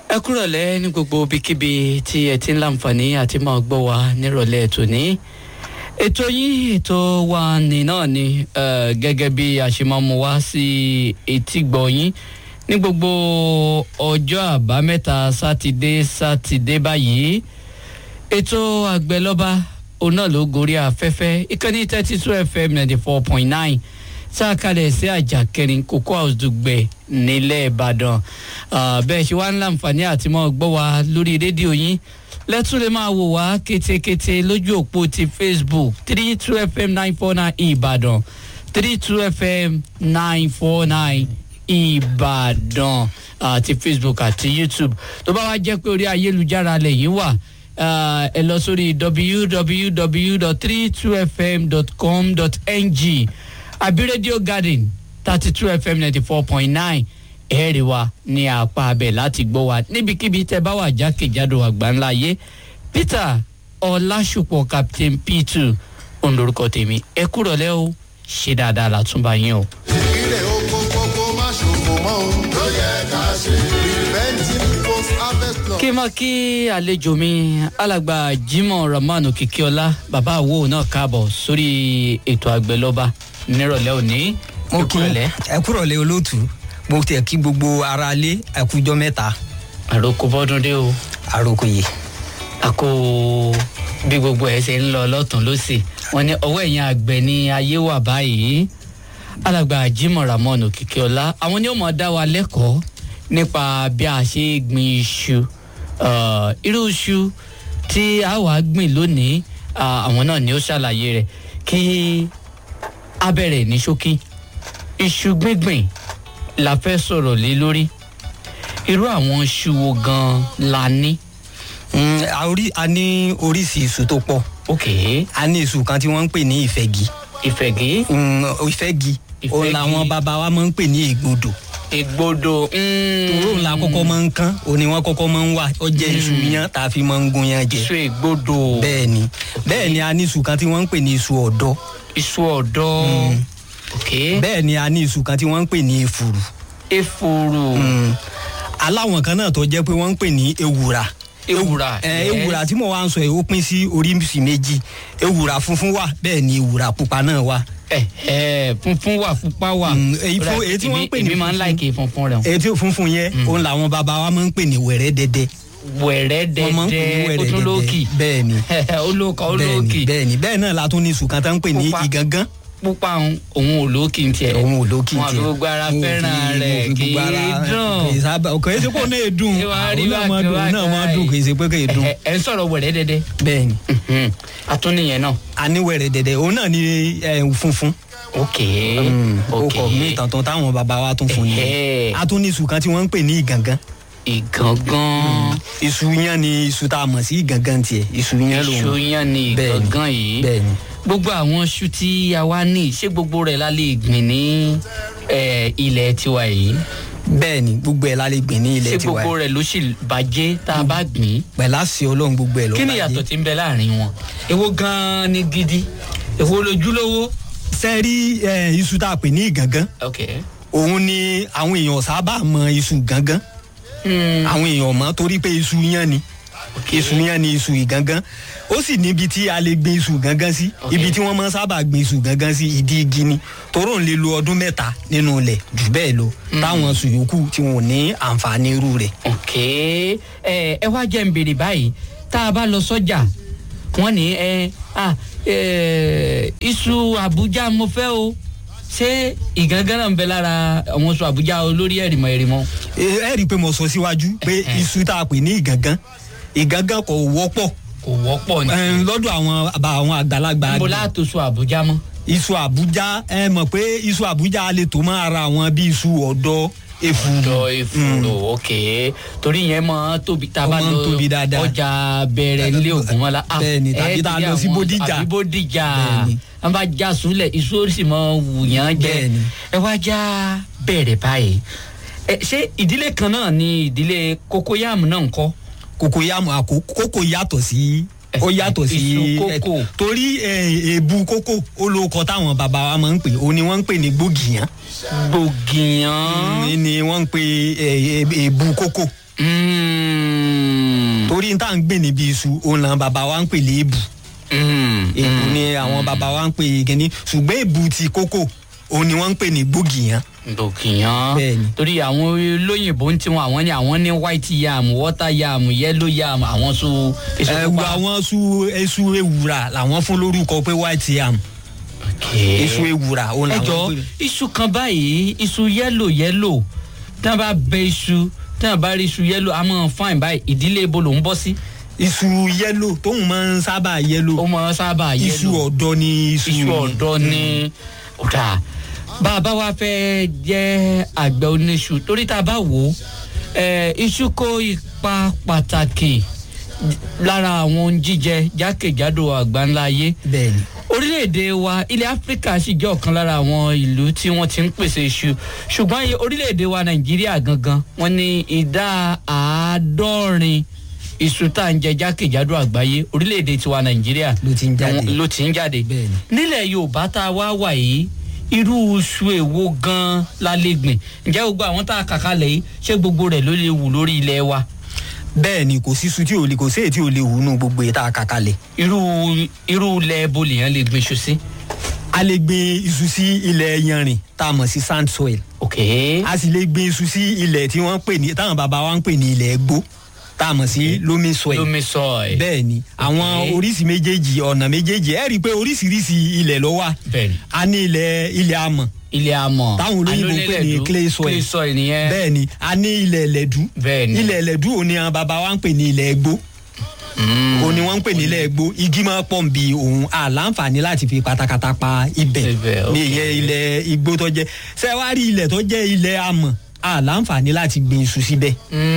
ẹ kúrọ̀lẹ́ ní gbogbo ibikíbi tí ẹ ti ń láǹfààní àti máa gbọ́ wa nírọ̀lẹ́ tòní ètò yín ètò wa ní náà ni eh, gẹ́gẹ́ bí a ṣe máa mú wá sí etí gbọ́ yín ní gbogbo ọjọ́ àbámẹ́ta sátidé sátidé báyìí ètò àgbẹ̀lọ́ba òun náà ló gorí afẹ́fẹ́ ìkànnì thirty two fm ninety four point nine tá a kalẹ̀ sí àjà kẹrin kókó house dùgbẹ̀ nílẹ̀ ìbàdàn Ah, bẹ́ẹ̀ ṣe wá ń láǹfààní àti mọ́ gbọ́ wa lórí rédíò yín lẹ́tún lè máa wò wá kétékété lójú òpó ti facebook three two fm nine four nine ìbàdàn three two fm nine four nine ìbàdàn àti facebook àti youtube tó bá wá jẹ́ pé orí ayélujára lẹ́yìn wà ah, ẹ lọ sórí www.32fm.com.ng àbí radio garden thirty two fm ninety four point nine ẹ̀ẹ́rì wa ní apá abẹ láti gbọ́ wa níbikíbi tẹ́ bá wà jákèjádò àgbáńlá ayé peter ọlásùpọ̀ captain p2 òun lorúkọ tèmi ẹ kúrọ̀lẹ́ o ṣe dáadáa látúbà yín o. ilé oko gbogbo má ṣòfò mọ́ ohun tó yẹ ká ṣe. preventing post harvest law. kí n máa kí àlejò mi alàgbà jimoh rahman òkìkíọlá bàbá àwo náà káàbọ̀ sórí ètò àgbẹ̀lọ́ba nírọ̀lẹ́ òní. mo Ẹ kí kúrọ̀lẹ́. ẹ kúrọ̀lẹ́ olóòtú mo tẹ̀ kí gbogbo ara lé ẹkújọ́ mẹ́ta àròkọ bọ́dún dé o. àròkò yìí àkó bí gbogbo ẹ ṣe ń lọ lọ́tún lọ́sì wọn ní ọwọ́ ẹ̀yìn àgbẹ̀ ní ayé wà báyìí alàgbà jimoh ramon òkìkíọlá àwọn ni ó mọ̀ dá wa lẹ́kọ̀ọ́ nípa bí a ṣe gbin iṣu Ah, irú iṣu tí a wà gbìn lónìí ah, àwọn náà ni ó ṣàlàyé rẹ̀ kí a bẹ̀rẹ̀ ní ṣókí iṣu gbíngbìn la fẹ́ sọ̀rọ̀ lé lórí irú àwọn iṣu wo gan-an la ní. Mm, a orí- a ní oríṣi iṣu tó pọ̀ ok a ní iṣu kan tí wọ́n ń pè ní ìfẹ́gi ìfẹ̀gẹ́ Mm, ìfẹ́gi òun Ìfẹ́gi. làwọn bàbá wa máa ń pè ní ìgbodò ìgbodò òró ńlá kọ́kọ́ máa ń kán òní wọn kọ́kọ́ máa ń wà ó jẹ́ iṣu yan tá a fi máa ń gun yan jẹ iṣu ìgbodò bẹ́ẹ̀ ni bẹ́ẹ̀ ni a ní iṣu kan tí wọ́n ń pè ní iṣu ọ̀dọ́ iṣu ọ̀dọ́ ok bẹ́ẹ̀ ni a ní iṣu kan tí wọ́n ń pè ní efuru efuru Mm. aláwọn kan náà tó jẹ́ pé wọ́n ń pè ní ewùrà ewùrà ẹ yes. ewùrà tí mo wá ń sọ yìí ó pín sí oríṣi méjì ewùrà funfun wà bẹ́ẹ̀ ni ewùrà pupa náà wà ẹ ẹ funfun wà pupa wà Mm, èyí fún- Right, èyí tí wọ́n ń èmi- pè ní èmi máa ń funfun. láìkè funfun rẹ̀ èyí tí ó funfun yẹn òun làwọn bàbá wa máa ń pè ní wẹ̀rẹ́ dẹ́dẹ́ wẹ̀rẹ́ wọ́n máa ń pè ní dẹ́dẹ́ wẹ̀rẹ́ ó tún lóòkì dẹ́dẹ́ bẹ́ẹ̀ ni olóòkà bẹ́ẹ̀ ni olóòkì bẹ́ẹ̀ ni bẹ́ẹ̀ náà la tún ní sùkàn tá ń pè ní Pupa. ìgangan pupa òun òun ò lóòkì ń tiẹ̀ òun ò lókì wọn àfi tiẹ̀. gbogbo ara Wọn ò fẹ́ràn fi- rẹ̀ wọn ò fi kì í gbogbo ara- kì í dùn sábà kò é ṣe kó náà dùn Ṣé wàá rí òun náà máa bákan dùn òun náà máa bákan dùn kì í ṣe pé kì í dùn ẹ ẹ ń sọ̀rọ̀ wẹ̀rẹ́ dẹ́dẹ́ bẹ́ẹ̀ ni Mhm. atúnìyẹn náà aníwẹ̀rẹ̀ dẹ̀dẹ̀ òun náà ni ẹ, funfun ok ó ok kọ mí tàntàn táwọn bàbá wa tún fún Ẹhẹ́. ni a tún ní iṣu kan tí wọ́n ń pè ní ìgangan ìgangan iṣu yẹn ni iṣu tá a mọ̀ sí ìgangan tiẹ̀ iṣu yẹn lòun iṣu yan ni Bẹ́ẹ̀ni. ìgangan yìí bẹ́ẹ̀ ni gbogbo àwọn iṣu tí a wá ní ṣé gbogbo rẹ̀ la lè gbìn ní eh, ilẹ̀ tiwa yìí bẹ́ẹ̀ ni gbogbo ẹ̀ la lè gbìn ní ṣé ilẹ̀ tiwa gbogbo yìí. rẹ̀ ló sì bàjẹ́ tá a bá gbìn pẹ̀lú àṣẹ ọlọ́run gbogbo ẹ̀ ló kí ni bàjẹ́. ìyàtọ̀ tí ń bẹ láàrin wọn èwo gan-an ni gidi èwo lójúlówó. sẹ́ẹ̀rí ẹ, iṣu tá a pè ní ìgangan ok òun ni àwọn èèyàn sábà mọ iṣu gangan Hmm, àwọn èèyàn mọ̀ torí pé iṣu yẹn ni iṣu yẹn ni iṣu ìgangan ó sì níbi tí a lè gbin iṣu gangan sí Ok. ibi tí wọ́n máa ń sábà gbin iṣu gangan sí ìdí igi ni toró ń lè lo ọdún mẹ́ta nínú ilẹ̀ jù bẹ́ẹ̀ lọ táwọn iṣu yòókù tí wọn ò ní àǹfààní irú rẹ̀. ok ẹ ẹ wá jẹ́ ń béèrè báyìí tá a bá lọ sọ́jà wọ́n ní ẹ ah, ẹ iṣu àbújá mo fẹ́ o ṣé ìgangan náà ń bẹ lára àwọn iṣu àbújá olórí ẹ̀rìmọ̀ ẹ̀rìmọ̀. ẹ ẹ rí i pé mo sọ síwájú pé Ẹhẹ́. iṣu tá a pè ní ìgangan ìgangan kò wọ́pọ̀ kò wọ́pọ̀ ní. Ẹn, lọ́dọ̀ àwọn àbá àwọn àgbàlagbà níbo àgbẹ̀. láàtò iṣu àbújá mọ́. iṣu àbújá ẹ mọ̀ pé iṣu àbújá lè tó mọ́ ara àwọn bí iṣu ọ̀dọ́ efuru. ọ̀dọ̀ ìfúró ok torí yẹn máa tóbi tá a Ó bá máa ń lọ tóbi dáadáa. ọjà bẹ̀rẹ̀ nílé ògúnmọ́lá. Ah, Bẹ́ẹ̀ni, tàbí ẹ tá a ti lọ sí àwọn- Bódìjà. àbí bódìjà Bẹ́ẹ̀ni. wọ́n bá já súnlẹ̀ iṣu ó sì máa wù yàn jẹ Bẹ́ẹ̀ni. ẹ wá já bẹ̀rẹ̀ báyìí ẹ ṣé ìdílé kan náà ni ìdílé kókóyàmù náà ń kọ́ kòkò yàmù àkó kókò yàtọ̀ sí ó yàtọ̀ sí Iṣu kókò. ẹ, torí ẹ, èèbù kókò ó ló kọ táwọn bàbá wa máa ń pè ó ní wọ́n ń pè ní gbògìyàn gbògìyàn ní ni wọ́n ń pè ẹ, ẹ, èèbù kókò Mm, torí tá à ń gbìn níbi iṣu òun làwọn bàbá wa ń pè léèbù èbù ni àwọn bàbá wa ń pè kíní ṣùgbọ́n èbù ti kókò òun ni wọ́n ń pè ní gbògìyàn dòkìyàn Bẹ́ẹ̀ni. torí àwọn olóyìnbó ń tiwọn àwọn ní àwọn ní white yam water yam yellow yam àwọn so èso ẹ̀wù pupa. àwọn su esu ewùrà làwọn fún lórúkọ pé white yam Okay. esu ewùrà òun ẹ làwọn jọ pè iṣu kan báyìí iṣu yẹ́lò yẹ́lò tí wọ́n bá bẹ iṣu tí wọ́n bá rí iṣu yẹ́lò a máa fáìn báyìí ìdílé ibo ló ń bọ́ sí. iṣu yẹ́lò tóun máa ń sábà yẹ́lò ó máa sábà yẹ́lò iṣu ọ̀dọ́ ni iṣu iṣu yẹn. ọ̀dọ́ ní ọ̀dà bá a bá wá fẹ́ jẹ́ àgbẹ̀ oníṣu torí tá a bá wò ó eh, iṣu kó ipa pàtàkì lára àwọn ohun jíjẹ jákèjádò àgbáńlá ayé bẹ́ẹ̀ni orílẹ̀-èdè wa ilẹ̀ áfíríkà sì jẹ́ ọ̀kan lára àwọn ìlú tí wọ́n ti ń pèsè iṣu ṣùgbọ́n iye orílẹ̀-èdè wa nàìjíríà gangan wọ́n ní ìdá àádọ́rin iṣu tá à ń jẹ jákèjádò àgbáyé orílẹ̀-èdè tiwa nàìjíríà Ló ti ń jáde. àwọn- ló ti ń jáde Bẹ́ẹ̀ni. nílẹ̀ yorùbá tá a wá wà yìí irú iṣu èwo gan-an la lè gbìn ǹjẹ́ gbogbo àwọn tá a kà kalẹ̀ yìí ṣé gbogbo rẹ̀ ló lè wù lórí ilẹ̀ wa bẹ́ẹ̀ni kò sí iṣu tí ò lè kò sí èyí tí ò lè wù nù gbogbo èyí tá a kà kalẹ̀ irú irú ilẹ̀ ebo lèèyàn lè gbìn iṣu sí. a lè gbin iṣu sí ilẹ̀ yanrìn tá a mọ̀ sí sand soil ok a sì lè gbin iṣu sí ilẹ̀ tí wọ́n ń pè ní táwọn bàbá wa ń pè ní ilẹ̀ gbó tá a mọ̀ sí loamy soil lomi soil. bẹ́ẹ̀ ni àwọn oríṣi méjèèjì ọ̀nà méjèèjì ẹ rí i pé oríṣiríṣi ilẹ̀ ló wà bẹ́ẹ̀ni. a ní ilẹ̀ ilẹ̀ amọ̀ ilé amọ̀ táwọn olóyìnbó ń pè ní alólẹ̀dú, clay soil clay soil nìyẹn bẹ́ẹ̀ ni a ní ilẹ̀ ẹlẹ́dú Bẹ́ẹ̀ni. ilẹ̀ ẹlẹ́dú òun ni àwọn bàbá wa ń pè ní ilẹ̀ gbó òun ni wọ́n ń pè ní ilẹ̀ gbó igi máa pọ̀ bí òun àlàǹfààní láti fi katakata pa ibẹ̀ Ibẹ̀, ní ok. ìyẹn ilẹ̀ igbó tó jẹ́ sẹ́wárí ilẹ̀ tó jẹ́ ilẹ̀ amọ̀ àlàǹfààní láti gbin iṣu síbẹ̀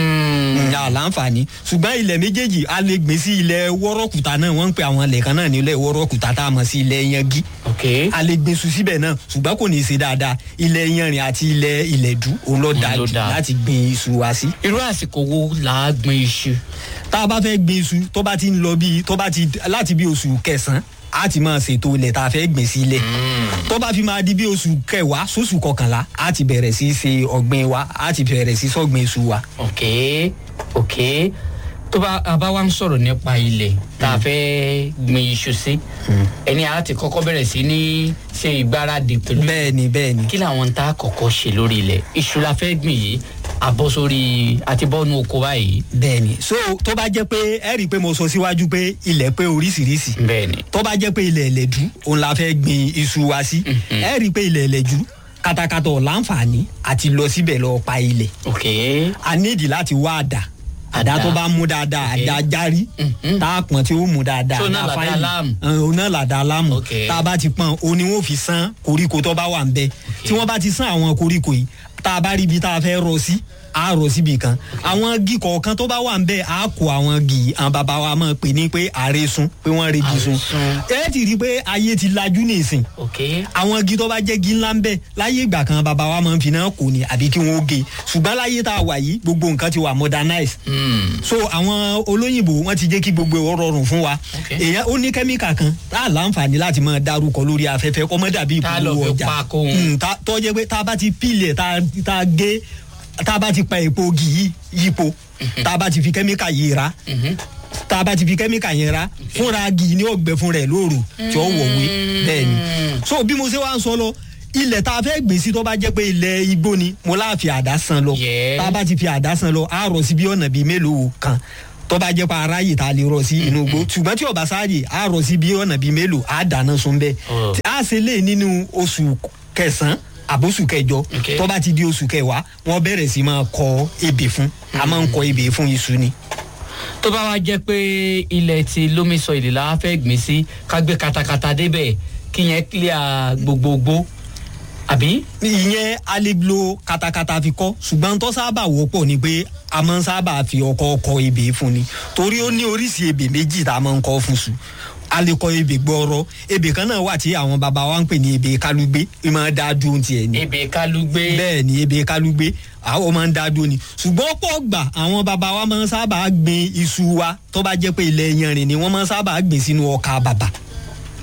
Mm. ní àlàǹfààní ṣùgbọ́n ilẹ̀ méjèèjì a lè gbìn sí ilẹ̀ wọ́rọ́kùtà náà wọ́n ń pè àwọn ilẹ̀ kan náà ní ilẹ̀ wọ́rọ́kùtà tá a mọ̀ sí ilẹ̀ yangi ok a lè gbin iṣu síbẹ̀ náà ṣùgbọ́n kò ní í ṣe dáadáa ilẹ̀ yanrìn àti ilẹ̀ ilẹ̀dú òun ló dáa ló jù dáa. láti gbin iṣu wa sí. irú àsìkò wo là á gbin iṣu. tá a bá fẹ́ gbin iṣu tó bá ti ń lọ bíi tó bá ti láti bí oṣù kẹsàn-án a ti máa ṣètò ilẹ̀ tá a fẹ́ gbìn sí ilẹ̀ tó bá fi máa di bí oṣù kẹwàá sóṣù kọkànlá a ti bẹ̀rẹ̀ sí í ṣe ọ̀gbìn wa a ti bẹ̀rẹ̀ sí í sọ̀gbìn iṣu wa. ok ok tó bá a bá wá ń sọ̀rọ̀ nípa ilẹ̀ tá a fẹ́ gbin iṣu sí ẹni a ti kọ́kọ́ bẹ̀rẹ̀ sí ní ṣe ìgbáradì pẹ̀lú bẹ́ẹ̀ni bẹ́ẹ̀ni kí làwọn tá a kọ́kọ́ ṣe lórí ilẹ̀ iṣu la fẹ́ gbìn yìí àbọ̀ sórí àti bọ́ọ̀nù oko báyìí bẹ́ẹ̀ni so tó bá jẹ́ pé ẹ rí i pé mo sọ síwájú pé ilẹ̀ pé oríṣiríṣi bẹ́ẹ̀ni tó bá jẹ́ pé ilẹ̀ ẹlẹ́dú òun la fẹ́ gbin iṣu wa sí ẹ rí i pé ilẹ̀ ẹlẹ́dú katakata ọ̀ láǹfààní àti lọ síbẹ̀ lọ pa ilẹ̀ ok a nídìí láti wá àdá àdá Àdá. tó bá mú dáadáa Ok. àdá járí Mhm. tá a pọ̀n tí ó mú dáadáa So náà àdá làdá fáìlì. láàmù. Ẹn, òun náà làdá láàmù Ok. tá a bá ti pọ̀n òun ni wọ́n fi sán koríko tó bá wà ń bẹ tí wọ́n bá ti sán àwọn koríko yìí tá a bá rí ibi tá a fẹ́ rọ sí a rọ síbi kan àwọn igi kọ̀ọ̀kan tó bá wà ń bẹ a kó àwọn igi yìí. àwọn bàbá wa máa pè ní pé àrẹ̀sùn pé wọ́n regi sun Àrẹ̀sùn. ẹ ti rí i pé ayé ti lajú nìsín ok àwọn igi tó bá jẹ́ igi ńlá ń bẹ̀ láyé ìgbà kan bàbá wa máa ń fi náà kò ní àbí kí wọ́n ó ge ṣùgbọ́n láyé tá a wà yìí gbogbo nǹkan ti wà modernize Mm. so àwọn olóyìnbó wọn ti jẹ́ kí gbogbo ẹ̀ rọrùn fún wa Ok. èèyàn ó ní kẹ́míkà kan tá a láǹfààní láti máa dárúkọ lórí afẹ́fẹ́ kọ́ mọ́ dàbí Tá a lọ ìpolówó fi ọjà pa kóhun. Mm, tá- tó jẹ́ pé tá a bá ti pílẹ̀ tá a- tá a gé tá a bá ti pa èpo ògì yìí yípo tá a bá ti fi kẹ́míkà yìí ra Mhm. tá a bá ti fi kẹ́míkà yẹn ra fúnra agi ní ọgbẹ́ fúnra ẹ̀ lóru tí ó wọ̀wé bẹ́ẹ̀ ni so bí mo ṣe wá ń sọ lọ ilẹ̀ tá a fẹ́ gbìn sí tó bá jẹ́ pé ilẹ̀ igbó ni mo láàfin àdá san lọ Yeah. tá a bá ti fi àdá san lọ á rọ sí bí ọ̀nà bíi mélòó kan tó bá jẹ́ pé aráyè tá a lè rọ sí inú igbó ṣùgbọ́n tí ọba sáàyè á rọ sí bí ọ̀nà bíi mélòó á dáná sun bẹ́ẹ̀ Oh. Tí a ṣe lè nínú oṣù kẹsàn-án àbóṣù kẹjọ Okay. tó bá ti di oṣù kẹwàá wọ́n bẹ̀rẹ̀ sí máa kọ ebè fún a máa ń kọ ebè fún iṣu ni. tó bá wá jẹ́ pé ilẹ̀ ti lómi sọ ìlè la fẹ́ gbìn sí ká gbé katakata débẹ̀ kí yẹn clear gbogbogbò àbí. ìyẹn a lè lo katakata fi kọ ṣùgbọ́n tó sábà wọ́pọ̀ ni pé a máa ń sábà fi ọkọ kọ ebè fún ni torí ó ní oríṣi ebè méjì tá a máa ń kọ fún sùn a lè kọ ebè gbọrọ ebè kan náà wà tí àwọn baba wa ń pè ní ebè kálúgbé ẹ máa dá dúró tiẹ̀ ni ebè kálúgbé. bẹ́ẹ̀ ni ebè kálúgbé àwọn máa ń dá dúró ni ṣùgbọ́n pọ̀ gbà àwọn baba wa máa ń sábà gbin iṣu wa tó bá jẹ́ pé ilẹ̀ yanrìn ni wọ́n máa ń sábà gbìn sínú ọkà bàbà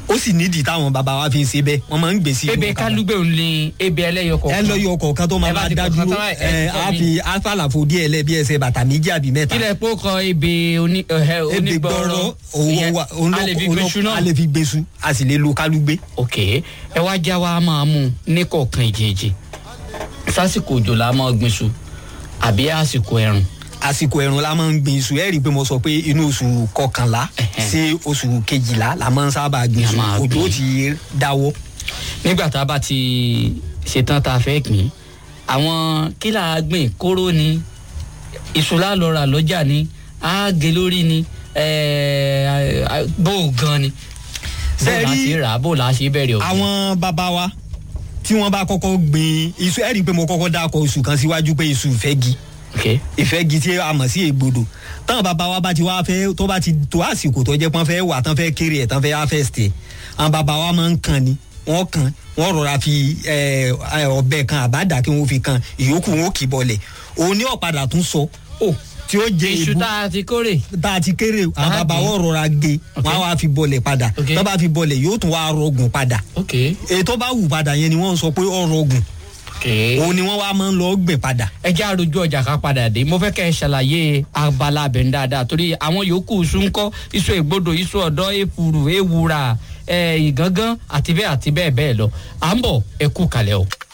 ó sì nídìí táwọn bàbá wa fi ń ṣe bẹ́ẹ̀ wọ́n máa ń gbé sí inú ebe ọ̀kadà. kálúgbé òun ni ebe ẹlẹ́yọ ẹ kọ̀ọ̀kan lọ yọ ọkọ̀ kan tó máa Ẹ bá máa ti dá kọ̀ọ̀kan dúró tán, ẹ ẹ kọ̀ á mí. fi àfàlàfo díẹ̀ lẹ̀ bí ẹsẹ̀ bàtà méjì àbí mẹ́ta. kílẹ̀ pé ó kọ ebe oní ẹ̀hẹ́ ebi onígbọ̀ọ́rọ́ gbọ́rọ̀ òun ìyẹn wa òun a lè fi ló gbèsù náà a lè fi gbèsù a sì lè lo kálúgbé. ok ẹ wá já wa máa mú un ní kọ̀ọ̀kan ìjèjì sásìkò òjò la máa gbin iṣu àbí àsìkò ẹ̀rùn àsìkò ẹ̀rùn la máa ń gbin iṣu ẹ rí i pé mo sọ pé inú oṣù kọkànlá Ẹhẹ́. sí oṣù kejìlá la máa ń sábà gbin La iṣu máa òjò gbin. ó ti dáwọ́. nígbà tá a bá ti ṣetán tá a fẹ́ gbìn àwọn kí là á gbìn kóró ni iṣu la lọ rà lọ́jà ni á gé lórí ni ẹ̀ẹ́, bó o gan ni bó Ṣé o la rí ṣe rà á bó o la ṣe bẹ̀rẹ̀ ọ̀gbìn. àwọn bàbá wa tí wọ́n bá kọ́kọ́ gbin iṣu ẹ rí i pé mo kọ́kọ́ dákọ̀ oṣù kan síwájú pé iṣu ìfẹ́gi ok ìfẹ́gi tí a mọ̀ sí ègbodò táwọn bàbá wa bá ti wá fẹ́ tó bá ti tó àsìkò tó jẹ́ pọ́n fẹ́ wà tán fẹ́ kéré ẹ̀ tán fẹ́ harvest ẹ̀ àwọn bàbá wa máa ń kàn ni wọ́n kàn wọ́n rọra fi ẹ, ẹ, ọ̀bẹ kan àbádà kí wọ́n fi kan ìyókù wọn ò kì í bọlẹ̀ òun ní ọ̀padà tún sọ ó tí ó jẹ iṣu èbú tá a ti kórè tá a ti kéré àwọn Ah, bàbá gé. wọn rọra gé Ok. wọn á wá fi bọlẹ̀ padà Ok. tó bá fi bọlẹ̀ yóò tún wá rọgùn padà ok ètò bá wù padà yẹn ni wọ́n sọ pé ó rọgùn ok. òun ni wọ́n wá máa ń lọ gbìn padà ẹ jẹ́ àròjù ọjà ká padà dé mo fẹ́ kẹ́ ẹ ṣàlàyé abala abẹ̀ ń dáadáa torí àwọn yòókù iṣu ń kọ́ iṣu ègbodò iṣu ọ̀dọ́ èfuru èwúrà ẹ̀ ìgángan àti bẹ́ẹ̀ àti bẹ́ẹ̀ bẹ́ẹ̀ lọ à ń bọ̀ ẹ kú kalẹ̀ o.